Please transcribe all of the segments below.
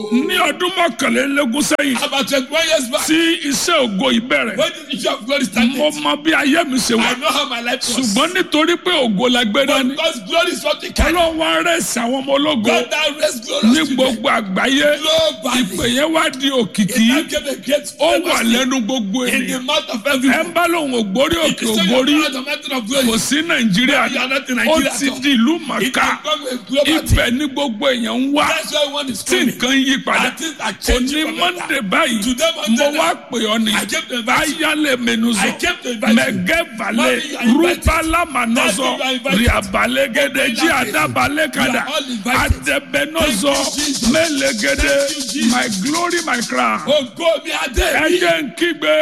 ní ọdún mọ́kànlélógún sẹ́yìn About 21 years back, tí iṣẹ́ ògo yìí bẹ̀rẹ̀ when this issue of glory started, mo mọ bí ayé mi ṣe wà I know how my life was. ṣùgbọ́n nítorí pé ògo la gbé But dání because glory is what we carry, ọlọ́run wá rẹ̀sì àwọn ọmọ ológo God now raised glory ní to them. gbogbo àgbáyé Globally, ìpè yẹn wá di òkìkí it now gave a great ó wà famous lẹ́nu gbogbo in the ènìyàn mouth of ẹ everyone. ń bá lòun ògbórí òkè It's ògbórí not the mountain of glory. kò sí nàìjíríà You are not in ó Nigeria ti at all. di ìlú It màkà has become a global thing. ibẹ̀ ní gbogbo èèyàn ń wá That's why one is tí coming. nǹkan yí padà And things are òní changing for mọ́ndé better. báyìí Today, Monday, mo wá pè ọ́ ní I came to invite you. ayálẹ̀ mẹ́nuzọ I came to invite you. mẹ́gẹ́ balẹ̀ Mommy, you are invited. rúbálámanọ́zọ Daddy, you are invited. rìabalẹ́gẹ́dẹ́ jí You are àdábalẹ́kadà all invited. àdẹ̀bẹ́nọ́zọ Thank you, Jesus. mẹ́lẹ́gẹ́dẹ́ Thank you, Jesus. my glory my crown Ògo mi adé mi. ẹjẹ ń kígbe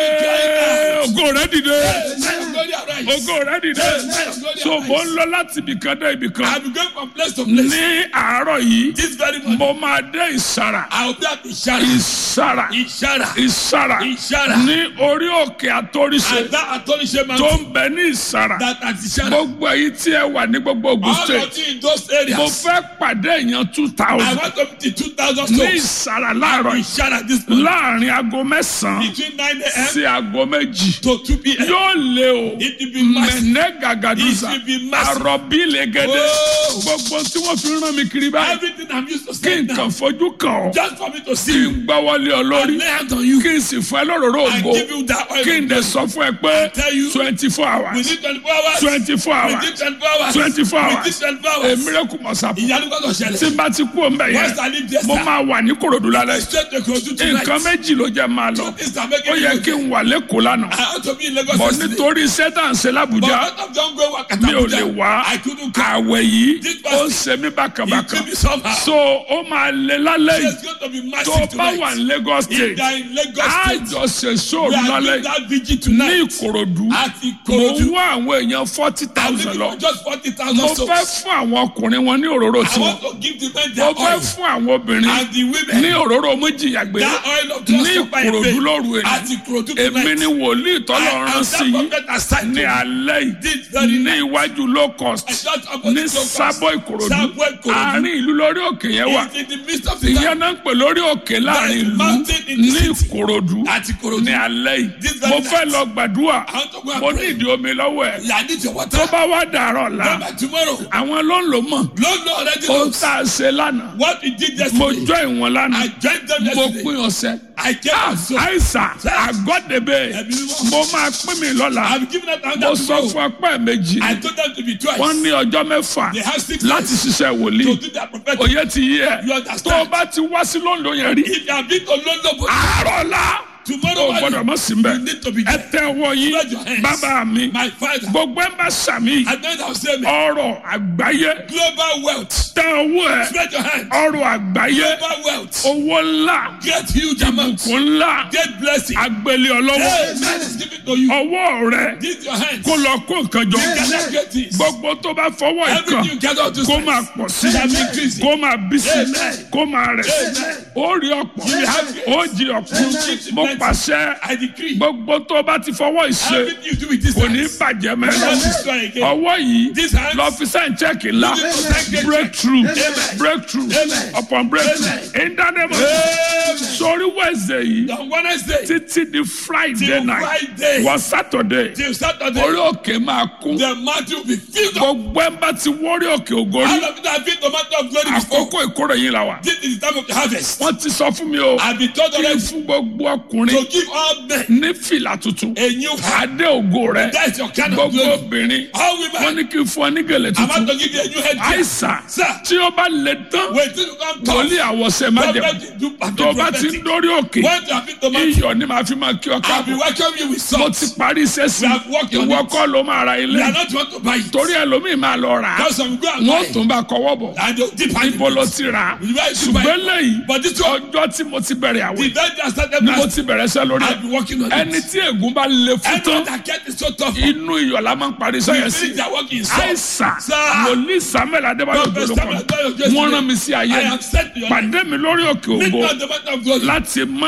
ògo rẹ dìde Let glory arise. ògo rẹ dìde so mo ń lọ láti ibìkan dé ibìkan I'm going from place to place. ní àárọ̀ yìí This very morning, mo máa dé ìsàrà I will be at Ishara. ìsàrà Ishara. ìsàrà Ishara. ní orí òkè àtòrìṣe And that Atolishe tó mountain, ń bẹ ní ìsàrà that at Ishara. gbogbo èyí tí ẹ wà ní gbogbo Ògùn All state of you in those mo areas, fẹ́ pàdé èèyàn two I thousand want to meet 2,000 ní souls. ìsàrà láàárọ̀ yìí Ishara this morning, láàrin aago mẹ́sàn-án between 9 a.m. sí aago méjì to 2 p.m. yóò lé o It will be massive. mẹ̀nẹ́ gàgàdùsà It will be massive. àròbí lẹ́gẹ́dẹ́ Oh. gbogbo tí wọ́n fi rán mi kiri báyìí Everything I'm used to kí saying now, nǹkan fojú kàn ọ́ just for me to kí see you n gbọ́wọ́lé ọ lórí and lay hands on you kí n sì fún ẹ lóròró and ògo give you that oil. kí n dẹ̀ sọ fún ẹ pé tell you, twenty four We hours need 24 hours. twenty four We hours need 24 hours. 24 We hours. need 24 a hours. miracle must happen Ìyanu gbọ́dọ̀ tí ṣẹlẹ̀. n bá ti kú òun bẹ̀ Once I yẹn leave this mo time, máa wà ní kòròdú lálẹ́ straight to Kogi tonight. nǹkan méjì ló jẹ́ máa lọ Two things are ó making yẹ me kí go n wà lẹ́kọ̀ọ́ lánàá I ought to be in Lagos bọ̀ yesterday. nítorí iṣẹ́ tá à ń ṣe But lábùjá out of John Gray Wakata mi ò lè Abuja, wá I couldn't come. àwẹ̀ yìí This ó ń was- ṣe mí It bákàbàkà took me somehow. so ó máa lé lálẹ́ yìí It's going to be tó massive bá wà tonight. ní Lagos If state they are in Lagos á State, jọ ṣe we sóòrù are lálẹ́ doing that vigil ní tonight. Ìkòròdú Àti mo ń Korodu. wá àwọn èèyàn forty I'm thousand looking lọ for just 40,000 mo souls. fẹ́ fún àwọn ọkùnrin wọn ní òróró I tiwọn want to give the men mo their fẹ́ oil. fún àwọn obìnrin And the women, ní òróró méjìyàgbé that oil of ní just supply Ìkòròdú faith. lóru èyí Àti Korodu èmi tonight. ni wòlíì tọ́lọ̀ I rán am sí that yìí prophet assigned ní to me. alẹ́ This yìí very ní night. iwájú low cost It's not ní opposite to sábọ̀ Ìkòròdú Sábọ̀ Ìkòròdú. àárín ìlú lórí òkè yẹn wà It's in the midst of the ìyẹn náà ń pè lórí òkè láàrin ìlú mountain in the ní city. Ìkòròdú Àti Korodu. ní alẹ́ This yìí very mo fẹ́ night. lọ gbàdúrà I want to go and mo pray. ní ìdí omi lọ́wọ́ ẹ̀ Yeah, I need your water. tó bá wá dàárọ̀ la Come back tomorrow. àwọn ló ń lò mọ̀ Lord, Lord, already ohun knows tá a ṣe lánàá what we did mo yesterday. jọ ìwọ̀n lánàá I joined them mo yesterday. pín ọ̀sẹ̀ I came and so. àìsàn àgọ́dẹ̀bẹ̀ Ẹ̀mí mímọ́. mo máa pín mi lọ́la I've given out mo another sọ tomorrow. fún ọpẹ́ méjì I told them to be twice. wọ́n ní ọjọ́ mẹ́fà They have six láti days ṣiṣẹ́ to wòlíì do their prophetic. òye ti yí ẹ You understand? tó o bá ti wá sí lóńdó yẹn rí If you have been to London, but àárọ̀ la tomorrow o gbọ́dọ̀ mọ̀ sí mbẹ́ you need to be ẹ there. tẹ ọwọ́ yín Spread your hands. bàbá mi My father, gbogbo ẹ bá sàmì I know that say me. ọrọ̀ àgbáyé Global wealth. tẹ ọwọ́ ẹ Spread your hands. ọrọ̀ àgbáyé Global wealth. owó ńlá Get huge amounts. ìbùkún ńlá Get blessing. agbélé ọlọ́wọ́ Hey, man is giving to you. ọwọ́ rẹ This your hands. kó lọ kó nǹkan jọ Gather great things. gbogbo tó bá fọwọ́ ìkan Everything you gather to kó máa pọ̀ sí Shall be increasing. kó máa bí sí Amen. kó máa rẹ̀ sí Amen. ó rí ọ̀pọ̀ You will have grace. ó jí ọ̀pọ̀ You will keep mo plenty. pàṣẹ I decree. gbogbo tó bá ti fọwọ́ ìṣe Everything you do with this kò ní hands. bàjẹ́ will not mẹ́rin destroy again. ọwọ́ yìí This hands. lọ́fíìsì chẹ́ẹ̀kì ńlá You need to thank God. breakthrough Amen. breakthrough Amen. upon breakthrough Amen. ìdánimọ̀ Amen. sórí wẹ̀sẹ̀ yìí On Wednesday títí di friday till night Friday wọ saturday till Saturday, orí òkè máa kún the mountain will be filled up. gbogbo ẹ̀ bá ti wọ́rí òkè ògórí All of you that have been to mountain of glory before, àkókò ìkórè yìí la wà. this is the time of the harvest. wọ́n ti sọ fún mi o I've been told kí n already fún gbogbo ọkùnrin to give all men ní fìlà tuntun a new heart. adé ògo rẹ That is your kind of gbogbo glory. obìnrin All wọ́n women, ní kí n fún ọ ní gèlè I'm about tuntun to give you a new head. àìsàn Sir, tí ó bá lè tán wait till you come talk. wòlíì àwọ̀sẹ̀ má jẹ Prophet, do tó bá ti ń prophetic. dórí òkè When you have been to mountain, iyọ̀ ni màá fi máa kí ọ I'll be káàbọ̀ welcoming you with mo salt. ti parí iṣẹ́ sí We have worked on ìwọ it. kọ́ ló máa ra ilé We are not want to buy it. torí ẹlòmíì máa lọ rà á Because some go and wọ́n buy it. tún bá kọwọ́ bọ̀ And they'll dip hand ibo in ló it. ti rà á You buy it, you buy ṣùgbọ́n it. lẹ́yìn But this one, ọjọ́ tí mo ti bẹ̀rẹ̀ àwẹ̀ the day I started ni mo fasting, ti bẹ̀rẹ̀ sẹ́ lórí ẹ̀ I've been working on ẹni it. tí ègún bá le fún Anyone tán that get it so tough, inú iyọ̀ la máa ń parí we sẹ́yìn sí finish their work in salt. àìsàn Sir. wòlíì samuel adébáyọ̀ Prophet gbólókọ̀ Samuel Adébáyọ̀ Jésù. wọ́n rán mi sí ayé I am sent to your pàdé mi lórí òkè ògo Midnight the mountain of glory. láti monday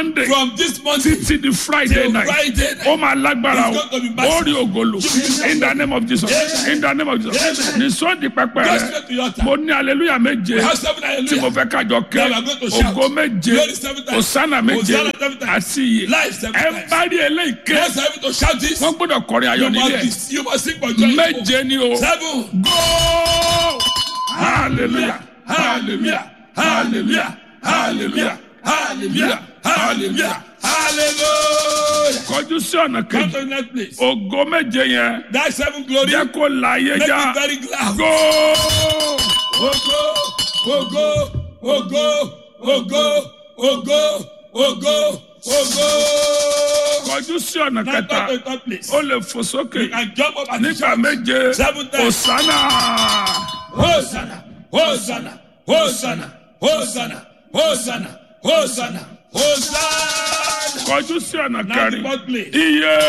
monday From this Monday títí di friday till night Friday night. ó máa lágbára It's o going to be massive. ó rí ògolo in the name of jesus Amen. in the name of jesus Amen. ní sọ́ọ̀dì pẹpẹ Go rẹ straight to your altar. mo ní hallelujah méje We have seven tí mo hallelujah. fẹ́ kájọ ké Now we are going to shout. ògo méje Glory seven times. òsánà méje Hosanna seven times. àti iye Life seven ẹ times. bá rí eléyìí ké Yes, I have to shout this. wọ́n gbọ́dọ̀ kọrin ayọ̀ You must, nílé be, you must sing for joy. méje ni o Seven. go hallelujah hallelujah hallelujah hallelujah hallelujah hallelujah Hallelujah. kọjú sí ọ̀nà Come kejì to the next place. ògo méje yẹn That seven glory. jẹ́ kó la ayé Make já me very glad. go Ogo, ogo, ogo, ogo, ogo, ogo, ogo. kọjú sí ọ̀nà Now kẹta come to the third place. ó lè fò sókè You can jump up and nígbà shout. méje Seven times. òsánà Hosanna, Hosanna, Hosanna, Hosanna, Hosanna, Hosanna, Hosanna. kọjú sí ọ̀nà Now the kẹrin fourth place. iye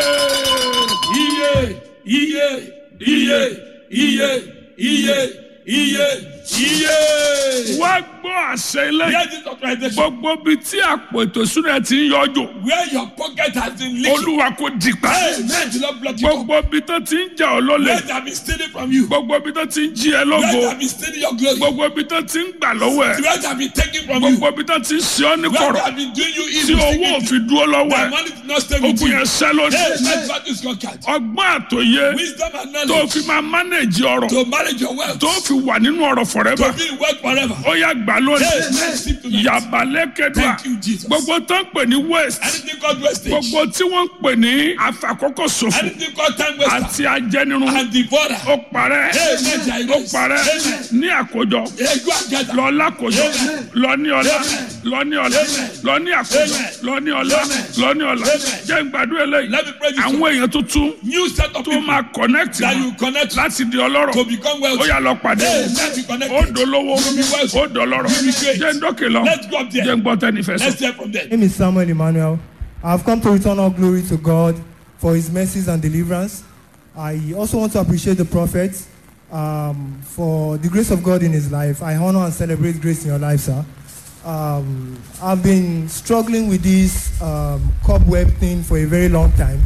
Iye, iye, iye, iye, iye, iye, iye. wá gbọ́ àṣẹ ilé Hear this authorization. gbogbo bíi tí àpò ètò ìṣúná ti ń yọjò Where your pocket has been leaking. olúwa kò dìgbà Amen. Do not block you. up. gbogbo bíi tó ti ń jà ọ́ lólè Where they have been stealing from you. gbogbo bíi tó ti ń jí ẹ Where lógo they have been stealing your glory. gbogbo bíi tó ti ń gbà lọ́wọ́ ẹ Where they have been taking from you. gbogbo bíi tó ti ń ṣe ọ́ ní Where they kọ̀rọ̀ have been doing you tí evil. owó òfin dúró lọ́wọ́ Their ẹ money did not stay with ogun you. yẹn ṣẹ́ lónìí Amen. That is conquered. ọgbọ́n àtòyé Wisdom and tó knowledge. fi máa mánéèjì ọrọ̀ To manage your wealth. tó fi wà nínú ọrọ̀ forever To be in wealth forever. ó yá gbà lónìí Amen. Sleep tonight. yàbálẹ́kẹ̀dá Thank you, Jesus. gbogbo tó ń pè ní waste Anything called wastage. gbogbo tí wọ́n ń pè ní àfàkókò ṣòfò Anything called time waster. àti ajẹnirun And devourer. ó parẹ́ Amen. ó parẹ́ Amen. ní àkójọ Egu agada. lọ lákòjọ Amen. lọ ní ọlá Amen. lọ ní ọlá Amen. lọ ní àkójọ Amen. lọ ní ọlá Amen. lọ ní ọlá Amen. jẹ́ n gbàdúrà eléyìí Let me pray this àwọn one. èèyàn tuntun New set of tó people máa connect that mọ́ you connect láti di ọlọ́rọ̀ to become ó wealthy. yà lọ pàdé Amen. Be connected. ó dolówó be wealthy. ó dọlọ́rọ̀ You be great. jẹ́ n dókè lọ Let's go up there. jẹ́ n gbọ́ tẹ́nifẹ̀ sọ. Let's hear from them. My name is Samuel Emmanuel. I've come to return all glory to God for his mercies and deliverance. I also want to appreciate the prophet um, for the grace of God in his life. I honor and celebrate grace in your life, sir. Um, I've been struggling with this um, cobweb thing for a very long time.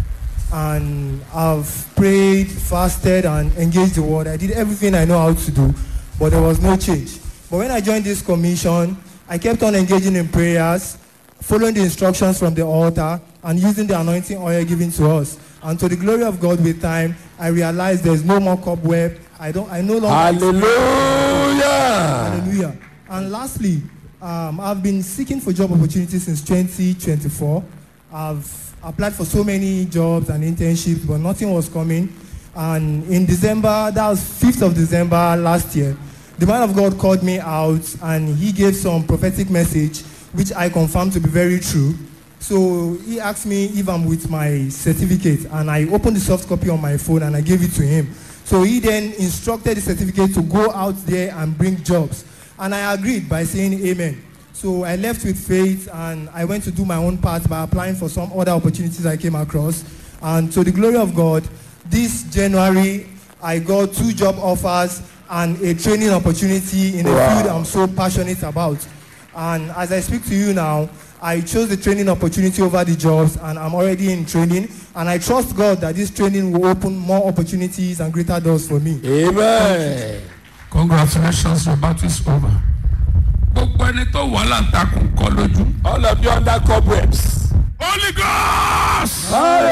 And I've prayed, fasted, and engaged the word. I did everything I know how to do, but there was no change. But when I joined this commission, I kept on engaging in prayers, following the instructions from the altar, and using the anointing oil given to us. And to the glory of God with time, I realized there's no more cobweb. I don't I no longer Hallelujah. Hallelujah. And lastly, um, I've been seeking for job opportunities since 2024. I've applied for so many jobs and internships, but nothing was coming. And in December, that was 5th of December last year, the man of God called me out and he gave some prophetic message, which I confirmed to be very true. So he asked me if I'm with my certificate, and I opened the soft copy on my phone and I gave it to him. So he then instructed the certificate to go out there and bring jobs. And I agreed by saying amen. So I left with faith and I went to do my own part by applying for some other opportunities I came across. And to the glory of God, this January I got two job offers and a training opportunity in a Wow. field I'm so passionate about. And as I speak to you now, I chose the training opportunity over the jobs and I'm already in training. And I trust God that this training will open more opportunities and greater doors for me. Amen. congratulations your battle is over. gbogbo ẹni tó wà láǹtakùn kọ lójú. All of you under cobwebs. holy ghost.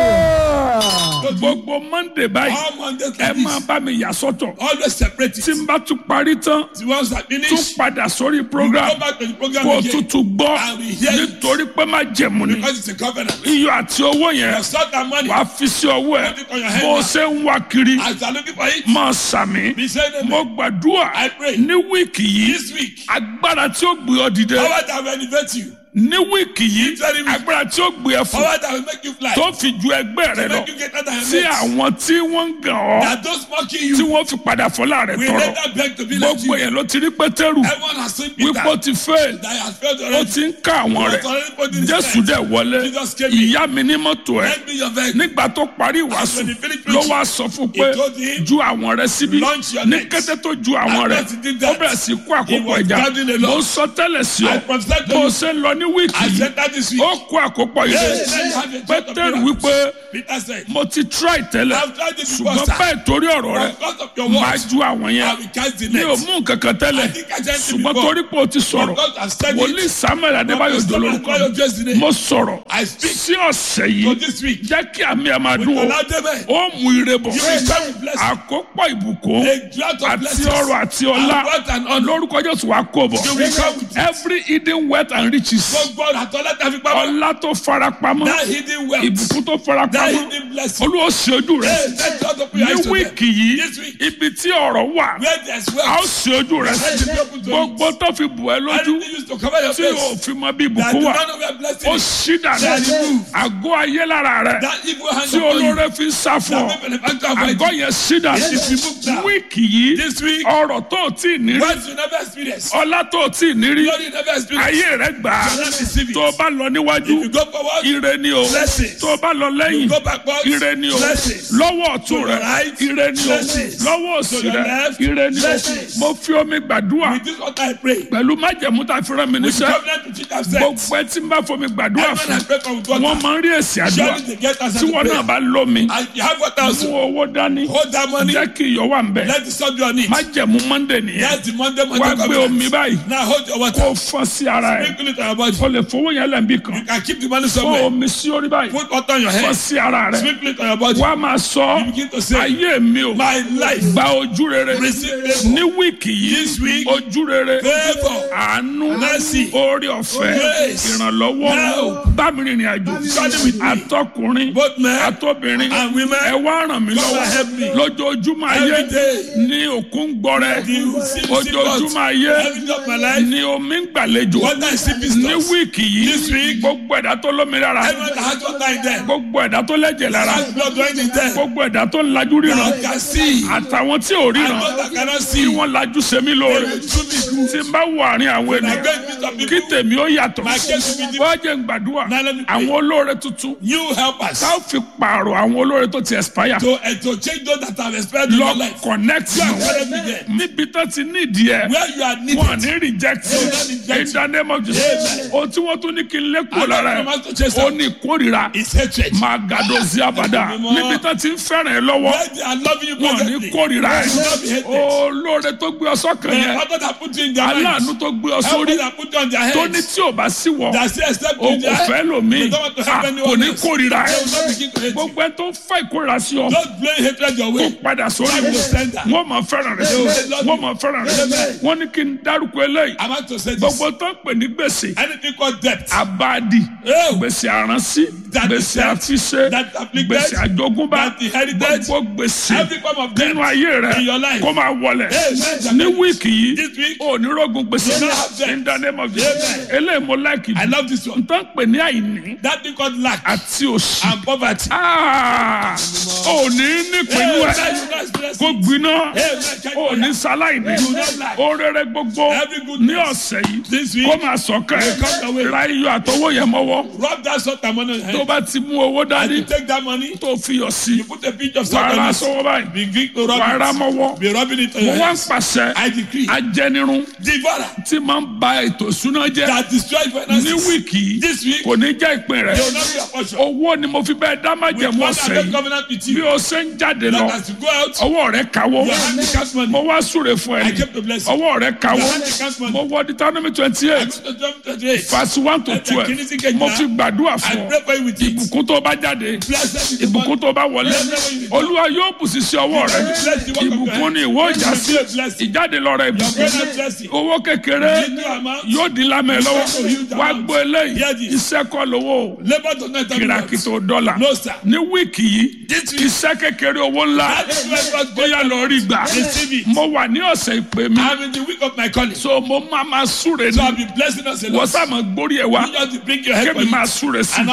Hallelujah. gbogbo monday báyìí All Mondays ẹ like máa this. bá mi yà sọ́tọ̀ Always separate tí it. n bá tún parí tán The ones that tún finish, padà sórí you program go back to the program kó o again. tutù gbọ́ I will hear you. nítorí pé má jẹ̀mú ni Because it's a covenant. iyọ̀ àti owó yẹn You start that money. wàá fi sí ọwọ́ ẹ̀ Put it on your head bó o now. ṣe ń wá kiri As you are looking for it, máa sàmì be saying amen. mo gbàdúrà I pray. ní wíìkì yìí This week, agbára tí ó gbé ọ dìde power that will elevate you, ní wíìkì yìí Very weak. agbára tí ó gbé ẹ fún power that will make you fly, tó fi ju ẹgbẹ́ rẹ to lọ make you get out of tí your mates. àwọn tí wọ́n ń gàn ọ́ That those mocking tí you wọ́n fi padà fọlá rẹ will tọrọ later beg to be like gbogbo you. yẹn ló ti rí pétérù Everyone has seen Peter wípé ó ti fail that has failed ó already. ti ń ká àwọn rẹ He was already put in his jésù place. dẹ̀ wọlé Jesus came in. ìyá mi ní mọ́tò ẹ̀ Lend me your vehicle. nígbà tó parí ìwàásù when he finished ló preaching, wá sọ fún he pé told him, ju àwọn rẹ síbí "Launch your ní nets." kété tó ju àwọn And rẹ as he did ó that, bẹ̀rẹ̀ sí kó he àkókò was ẹja gathering a mo lot. ń sọ tẹ́lẹ̀ sí ọ I prophesied to bó o you. ṣe ń lọ ní wíìkì I yìí said that this week. ó kó àkópọ̀ Hey, ire let me have a church of pétérù miracles. wípé Peter said, mo ti try tẹ́lẹ̀ I've tried it before, ṣùgbọ́n sir. bẹ́ẹ̀ torí ọ̀rọ̀ rẹ Because of your máa words, ju àwọn I yẹn will cast the mi ò net. mú nǹkan kan tẹ́lẹ̀ I think I said it ṣùgbọ́n before. torí pé o ti sọ̀rọ̀ Because I've said it. wòlíì samuel adébáyò Because dolórúkọ Samuel Adébáyò just today. mo sọ̀rọ̀ I speak sí ọ̀sẹ̀ for yìí this week. jẹ́ kí àmì ẹ̀ máa With dún o Allow them, eh, ó mú ire bọ̀ You will come with blessing. àkópọ̀ ìbùkún A drought of àti blessings. ọrọ̀ àti ọlá And wealth and honor. lórúkọ jésù wàá kó bọ̀ You will come with it. every hidden wealth and riches Gbogbo àtọ́lá tàbí pamọ́. ọlá tó farapamọ́ That hidden wealth. ìbùkún tó That farapamọ́ hidden blessing. olúwa ṣe ojú rẹ Hey, let God open your ní eyes to them. wíìkì yìí This week. ibi tí ọ̀rọ̀ wà Where there's a ó wealth. ṣe ojú rẹ Let it be open to you. gbogbo tó fi bù ẹ́ lójú Anything used to cover your tí o face. fi mọ bí That ìbùkún you wà don't know where blessing ó is. ṣí dànù That you move. àgọ́ ayé lára rẹ That evil hand tí upon you. olóore fi ń sá fún ọ That people have to avoid àgọ́ you. yẹn ṣí dànù It is removed now. wíìkì yìí This week. ọrọ̀ tó o tí ì ní rí What you never experienced. ọlá tó o tí ì ní rí Glory you never experienced. ayé rẹ gbà á You will not receive it. tó o bá lọ níwájú If you go forward. ire ni o Blessings. tó o bá lọ lẹ́yìn You go backwards. ire ni o Blessings. lọ́wọ́ ọ̀tún To rẹ your right. ire ni o Blessings. lọ́wọ́ òsì To your rẹ left. ire ni o Blessings. mo fi omi gbàdúrà With this what I pray. pẹ̀lú májẹ̀mú tá a fi rán mi With the níṣẹ́ covenant which it has said. gbogbo ẹ tí n bá fomi gbàdúrà Everyone I fún pray for with water. wọn máa ń rí èsì àdúrà Surely they get answer tí to wọn náà prayer. bá lómi And you have water mú also. owó dání Hold that money. jẹ́ kí iyọ̀ wà ń bẹ̀ Let the sun be on it. májẹ̀mú mọ́ndé nìyẹn That's the Monday wá Monday gbé omi covenant. báyìí Now hold your water. kó fọ́n sí ara ẹ̀ Sprinkle it on your body. o lè fowó yẹn lẹ́nbí kan You can keep the money kó somewhere. omi sí orí báyìí Put water on your fọ́n head. sí ara rẹ̀ Sprinkle it on your body. wá máa sọ You begin to say, ayé mi o My life. gba ojú rere Receive favor. ní wíìkì This yìí week. ojú rere Favor. àánú Mercy. orí ọ̀fẹ́ Grace. ìrànlọ́wọ́ Now. bámi rìnrìn àjò Journey with me. àtọkùnrin Both men àtobìnrin and women. ẹ wá ràn mí Come and help me. lọ́wọ́ lójoojúmọ́ ayé Every day. ní òkun gbọrẹ The sea- ojoojúmọ́ ayé Every day of my life. ní omi ń gbàlejò Water is sleeping ní stores. wíìkì This yìí week. gbogbo ẹ̀dá tó lómi lára Everyone that has water in them. gbogbo ẹ̀dá tó lẹ́jẹ̀ lára Has blood running in them. gbogbo ẹ̀dá tó ń lajú ríran That can see. àtàwọn tí ò And ríran those that cannot tí see. wọ́n lajú sẹ́mi They lóore will truly good. tí n bá wọ àárín àwọn When I ènìyàn go in midst of kí people. tèmi ó yàtọ̀ My case will be different. wọ́n jẹ́ ń gbàdúrà Now let me pray. àwọn olóore tuntun You help us. tá a fi pààrọ̀ àwọn olóore tó ti expire To, uh, to change those that have expired in lọ your life. connect You are mọ́ currently there. níbi tó ti nídìí ẹ̀ Where you are needed. wọn ní reject They will not reject in the name of Jesus Amen. ohun tí wọ́n tún ní kí n lé kúrò And lára that ẹ̀ command to chase ó out ní ìkórìíra is hatred. máa gàdọ̀ sí àbàdà Mímọ́. níbi tó ti ń fẹ́ràn ẹ̀ lọ́wọ́ Where they are loving you wọn ní presently. kórìíra They will not be ẹ̀ hated. olóore tó gbé ọ sọ́kàn The yẹn father that put you in their aláàánú minds. tó gbé ọ Help sórí that put you on their tó ní heads. tí ò bá sí wọ That say except o you kò there. fẹ́ lòmíì They don't want to help Ah, anyone kò ní else. kórìíra They ẹ̀ will not begin to hate you. gbogbo ẹ tó ń fa ìkórìíra sí ọ Don't blame hatred your kó way. padà sórí God will send that. wọn máa fẹ́ràn rẹ wọn máa fẹ́ràn rẹ Amen. wọn ní kí n dárúkọ eléyìí I'm about to say this. gbogbo tó ń pè ní gbèsè Anything called debt. abadi Oh. gbèsè àránsí That gbèsè debt, àfiṣe that afflicted, gbèsè àjogúnbá that inherited, gbogbo gbèsè Every form of debt nínú ayé rẹ in your life. kó máa wọlẹ̀ Amen. ní wíìkì yìí This week, onírógun gbèsè You don't have debt. in the name of Jesus Amen. eléyìí mo láìkì I jù love this one. n tó ń pè ní àìní That thing called lack àti òṣì and poverty. Ah, ò ní nípinnu ẹ Amen. You not experience kó it. gbiná Amen. ò ní sáláìní You not lack. orere gbogbo Every good ní news. ọ̀sẹ̀ yìí This week, kó máa sọ̀kẹ́ come your way. ra iyọ̀ àtọwọ́ yẹn mọ́wọ́ Rub that salt and money on your tó head. bá ti mú owó And dání you take that money, tó fi yọ̀ sí you put a pinch of salt wàrà on it. sọ́wọ́ báyìí Begin to rub wàrà it. mọ́wọ́ Be rubbing it on mo your wá ń hands. pàṣẹ I decree. ajẹnirun Devourer tí máa ń ba ètò ìṣúná jẹ́ that destroys ní finances. wíìkì yìí This week, kò ní jẹ́ ìpín rẹ̀ they will not be your portion. owó ni mo fi bẹ́ẹ̀ dá With májẹ̀mú one ọ̀sẹ̀ that yìí covenant with bí you. o ṣe ń jáde lọ That as you go out, ọwọ́ rẹ̀ kawọ́ your hand becomes money. mo wá súre fún I ẹ kept the blessing. ọwọ́ rẹ̀ kawọ́ Your hand becomes money. mo wọ Deuteronomy twenty I eight go to John 28. verse one to Ẹ̀jẹ̀ twelve kìíní sí kejìlá. mo fi gbàdúrà I fún ọ pray for you with it. ìbùkún tó bá jáde Blessed is the ìbùkún one. tó bá wọlé olúwa yóò bù sí sí ọwọ́ rẹ Bless the work of your ìbùkún hand. ni ìwọ ìjà sí Be a blessing. ìjáde lọ́rọ̀ Your ìbùkún present blessing. owó kékeré Little amount. yóò di lámẹ́ lọ́wọ́ Huge wá amount. gbọ́ eléyìí Hear this. iṣẹ́ kọ́ lówó Labour does not have kìràkìtò dọ́là No, sir. ní wíìkì yìí iṣẹ́ kékeré owó ńlá That is why God bóyá lọ rí gbà Receive it. mo wà ní ọ̀sẹ̀ ìpè mi I'm in the week of my calling. So so mo máa ma súre I'll ní be blessing us a wọ́n lot. sá ma gbórí ẹ̀ wá You just bring your head for kébì máa it. súre sí And I'll be blessing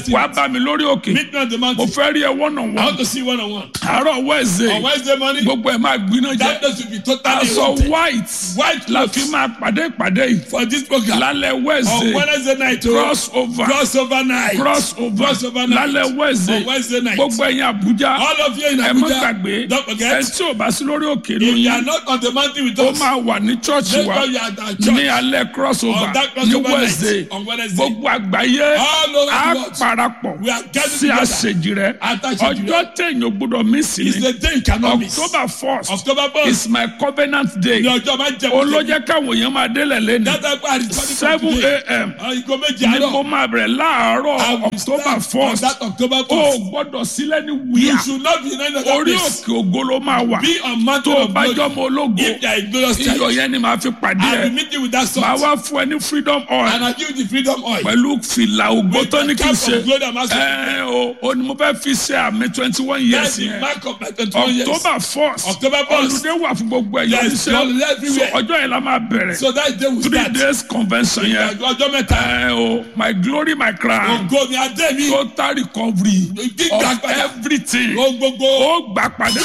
destiny. wàá bá mi lórí òkè Meet me on the mo mountain. fẹ́ rí ẹ wọ́nà I wọ́n want to see one on one. àárọ̀ wẹ́ẹ̀sẹ̀ On Wednesday morning, gbogbo ẹ̀ máa gbiná that jẹ́ place will be totally aṣọ wanted. white White la clothes fi máa pàdé ìpàdé yìí for this program. lálẹ́ On wẹ́ẹ̀sẹ̀ Wednesday night, oh, cross over crossover night. cross over Crossover night. lálẹ́ On wẹ́ẹ̀sẹ̀ Wednesday night. gbogbo ẹ̀yin Àbújá All of you in ẹ má Abuja, gbàgbé don't forget, ẹ tí ò bá sí lórí òkè if you are lóyún not on the mountain with ó us, máa wà ní chọ́ọ̀chì make wa sure you are at our ní church alẹ́ crossover on that ní crossover Wednesday night on Wednesday. gbogbo àgbáyé All over á the world. parapọ̀ We are gathered sí together. àṣejì rẹ At Àṣejì rẹ. ọjọ́ téèyàn gbọ́dọ̀ mí sí It's ni the day you cannot miss. October first October 1st. is my covenant day Ní ọjọ́ máa ń jẹ olójẹ́ káwọn èèyàn máa délẹ̀ lẹ́nu Dátà pé àdìsọ́ní seven a.m. Ìgò méjì ni àárọ̀. mo máa bẹ̀rẹ̀ láàárọ̀ I will October start on first that October o 1st. gbọ́dọ̀ sílẹ̀ ní You wíyà should not be in any other orí place. òkè ògo ló máa wà Be on mountain tó o of bá glory. jọmọ ológo If you are a glorious iyọ̀ child, yẹn ni màá fi pàdé I will ẹ meet you with that màá salt. wá fún ẹ ní freedom oil And I give you the freedom oil. pẹ̀lú fìlà ògo With tó the ní kí n cap ṣe of glory and master. ẹ o o ni mo fẹ́ fi ṣe àmì twenty one years That's the yẹn mark of my 21 years. October first October 1st. olùdé wà fún gbogbo ẹ̀yọ́ Yes, iṣẹ́ holiday everywhere. so ọjọ́ yẹn la máa bẹ̀rẹ̀ So that day we three start. days convention yẹn Ọjọ́ mẹ́ta. ẹ o my glory my crown Ògo mi adé mi. total recovery Gbígbà of padà. everything Ohun gbogbo. ó gbà padà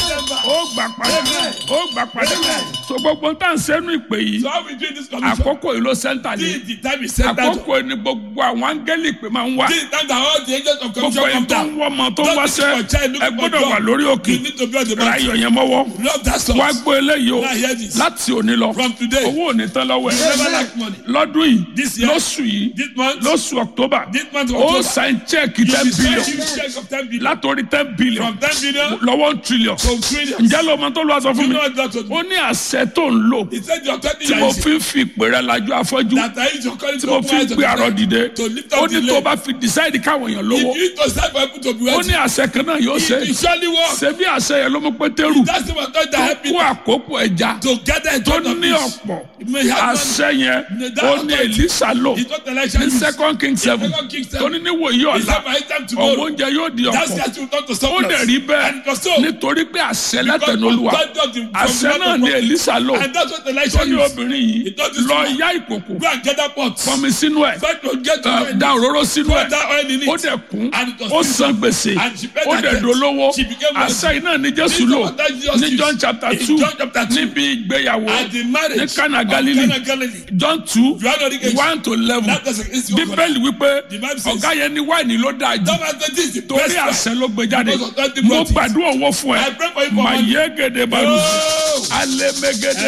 ó gbà padà ó gbà padà so gbogbo tá à ń sẹ́nu ìpè yìí So how we do this commission? àkókò yìí ló sẹ́ńtà Till ní the time is set down. àkókò yìí ni gbogbo àwọn áńgẹ́lì pé máa ń wá Till the time that all the angels of gbogbo commission yìí come tó ń down. wọ́ ọmọ tó ń wáṣẹ́ Don't look for child, look ẹ for gbọ́dọ̀ job. wà lórí òkè You need to be on the ra mountain. iyọ̀ yẹn mọ́wọ́ Love that song. wá gbọ́ eléyìí o Now hear this. láti òní lọ From today, owó ò ní tán lọ́wọ́ you ẹ̀ never lack money. lọ́dún yìí This year, lóṣù yìí This month, lóṣù October this month of ó October, sign check you ten will billion send you check of 10 billion. látòrí ten billion From 10 billion lọ́wọ́ one trillion to trillions. ǹjẹ́ ló mọ tó lọ́wọ́ sọ fún You mi know what that was? ó ní àṣẹ tó ń lò He said your 20 tí mo years fi ń fi ìpè rẹ lajú afọ́jú that I use your calling tí to mo open fi ń eyes of gbé arọ the dìde to lift ó up the ní tó leg. bá fi decide káwọn èèyàn lówó If you to start for people to be ó wealthy, ní àṣẹ kan náà yóò ṣe it will surely work. ṣe bí àṣẹ yẹn ló mú pétérù That's the one that tó help kó you àkókò ẹja to gather in tó front of ní this. ọ̀pọ̀ It may have money. àṣẹ yẹn That ó ní authority. Èlíṣà lò It's not election. ní second king seven Second Kings tó seven. ní níwòyí He ọ̀la said by his time ọ̀wọ́ tomorrow, oúnjẹ yóò di that ọ̀pọ̀ scarcity will come to ó surplus. dẹ̀ rí bẹ́ẹ̀ And it was so. nítorí pé àṣẹ Because látẹnu olúwa authority of the- from àṣẹ the náà Lord ní of God. Èlíṣà lò And that's what tó election ní is. obìnrin yìí It doesn't lọ matter. yá ìkòkò Go and gather pots. pọnmi sínú ẹ̀ Try to get to ẹ, find da it. òróró sínú Pour ẹ̀ that oil in it. ó dẹ̀ kún And it was ó san gbèsè And she paid ó her dẹ̀ debt. dolówó She became wealthy. àṣẹ iná ní Jésù This is lò what that Jesus ní used. John chapter In two John chapter two. níbi ìgbéyàwó At the marriage ní Cana of Galilee Cana Galilee. John two Johanna Oníkejì. one to eleven That was against your bíbélì wípé The Bible says- ọ̀gá yẹn ní wáìnì ló dáa jù That was the this is the torí best one. àṣẹ ló gbé jáde Because of that, the mo brought it. gbàdúrà owó fún ẹ I pray for you for mà money. yé gèdè baru Oh! alẹ́ mẹ́gẹ́dẹ́.